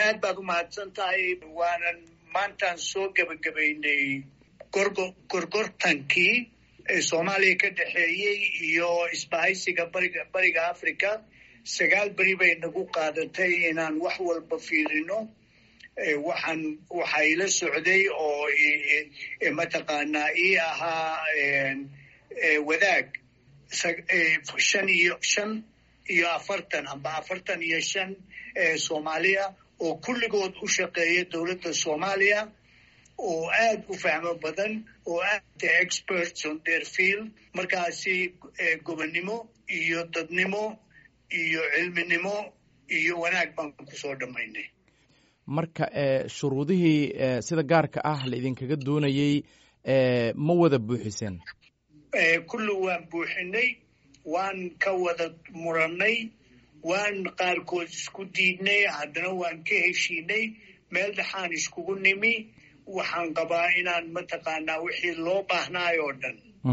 aad baad u mahadsan tahay waanan maantaan soo gebagabaynay gorgo gorgortankii soomaaliya ka dhexeeyey iyo isbahaysiga bariga bariga africa sagaal beri bay nagu qaadatay inaan wax walba fiirino waxaan waxaa ila socday oo mataqaanaa ii ahaa wadaag shan iyo shan iyo afartan amba afartan iyo shan soomaaliya oo kulligood u shaqeeya dowladda soomaaliya oo aad u fahmo badan oo aad experts on their field markaasi gobonnimo iyo dadnimo iyo cilminimo iyo wanaag baan kusoo dhammaynay marka shuruudihii sida gaarka ah la idinkaga doonayey ma wada buuxiseen kulli waan buuxinay waan ka wada murannay waan qaarkood isku diidnay haddana waan ka heshiinay meel dhexaan iskugu nimi waxaan qabaa inaan mataqaanaa wixii loo baahnaay oo dhan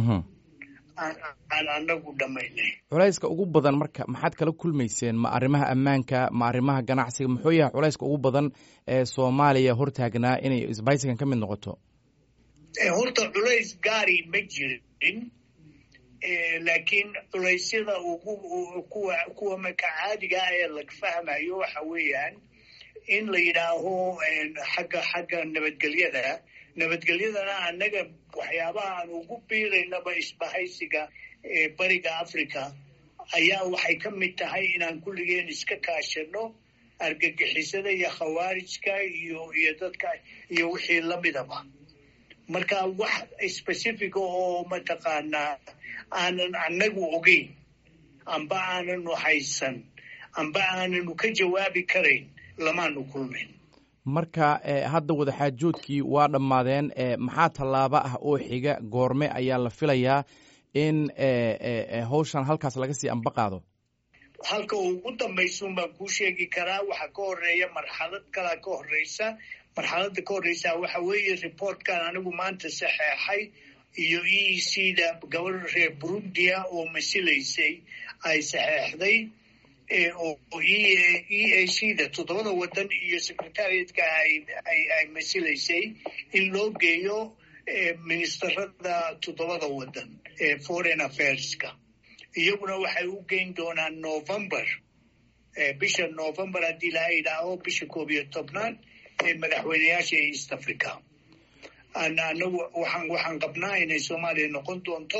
aan anagu dhammaynay culayska ugu badan marka maxaad kala kulmayseen ma arrimaha ammaanka ma arrimaha ganacsiga muxuu yahay culayska ugu badan ee soomaaliya hortaagnaa inay isbaysigan ka mid noqoto horta culays gaari ma jirin laakiin culaysyada ugu kuwa kuwa maka caadiga ah ee laga fahmayo waxa weeyaan in la yidhaaho xagga xagga nabadgelyada nabadgelyadana annaga waxyaabaha aan ugu biiraynaba isbahaysiga bariga africa ayaa waxay ka mid tahay inaan kulligeen iska kaashano argagixisada iyo khawaarijka iyo iyo dadka iyo wixii lamidaba marka wax specifica oo mataqaanaa aanan annagu ogeyn amba aananu haysan amba aananu ka jawaabi karayn lamaanu kulmayn marka hadda wadaxaajoodkii waa dhammaadeen maxaa tallaabo ah oo xiga goorme ayaa la filayaa in hawshan halkaas laga sii amba qaado halka ugu dambaysuun baan kuu sheegi karaa waxaa ka horeeya marxalad kalaa ka horeysa marxaladda ka horeysa waxa weeye reportkan anigu maanta saxeexay iyo e c da gabadha reer burundia oo masilaysay ay saxeexday oo e a c da toddobada waddan iyo secretariatka ay masilaysay in loo geeyo ministerada toddobada waddan ee foreign affairska iyaguna waxay u geyn doonaan november bisha november haddii laha idhaaho bisha koob iyo tobnaad ee madaxweyneyaasha east africa anagu waxaan waxaan qabnaa inay soomaaliya noqon doonto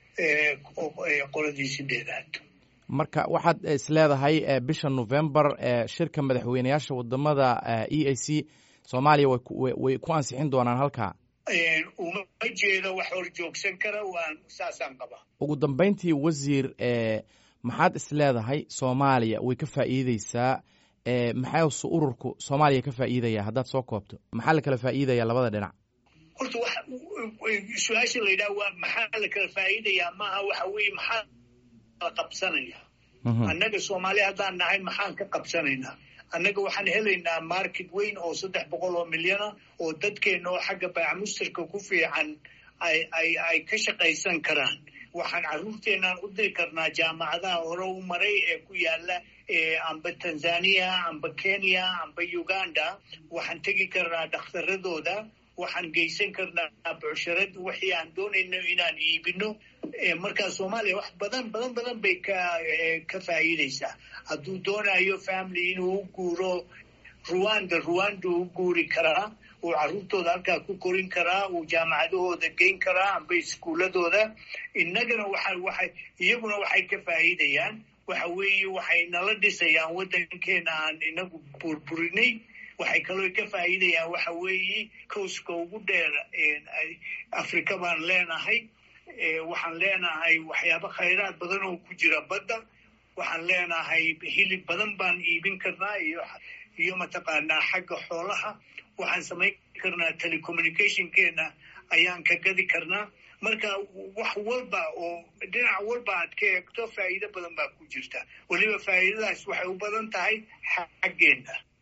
qoladii sideedaad marka waxaad isleedahay bisha november shirka madaxweyneyaasha wadamada e a c soomaaliya way ku ansixin doonaan halkaa uma jeedo wax hor joogsan kara waan saasaan qabaa ugu dambeyntii wasiir maxaad isleedahay soomaaliya way ka faa'iideysaa maxaasu ururku soomaaliya ka faa'iidaya haddaad soo koobto maxaa la kala faa'iidaya labada dhinac horta wa su-aasha la yidhaha waa maxaa la kala faa'iidayaa maaha waxa weeye maxaa la qabsanaya annaga soomaaliya haddaan nahay maxaan ka qabsanaynaa annaga waxaan helaynaa market weyn oo saddex boqol oo milyana oo dadkeena oo xagga baacamustarka ku fiican ay ay ay ka shaqaysan karaan waxaan carruurteenaan u diri karnaa jaamacadaha hore u maray ee ku yaala amba tanzania amba kenya amba uganda waxaan tegi karnaa dhakhtaradooda waxaan geysan karnaa bucsharad wixii aan doonayno inaan iibino markaa soomaaliya wax badan badan badan bay ka ka faa'iideysaa hadduu doonayo family inuu u guuro ruwanda ruwanda u guuri karaa uu carruurtooda halkaa ku korin karaa uu jaamacadahooda geyn karaa amba iskuuladooda innagana waxa waxay iyaguna waxay ka faa'iidayaan waxa weeye waxay nala dhisayaan waddankeena aan inagu burburinay waxay kaloo ka faa'iidayaan waxa weeye kowska ugu dheer afrika baan leenahay waxaan leenahay waxyaabo khayraad badan oo ku jira badda waxaan leenahay hilib badan baan iibin karnaa iyo iyo mataqaanaa xagga xoolaha waxaan samayn karnaa telecommunicationkeena ayaan ka gadi karnaa marka wax walba oo dhinac walba aad ka eegto faa'iido badan baa ku jirta weliba faa'iidadaas waxay u badan tahay xaggeena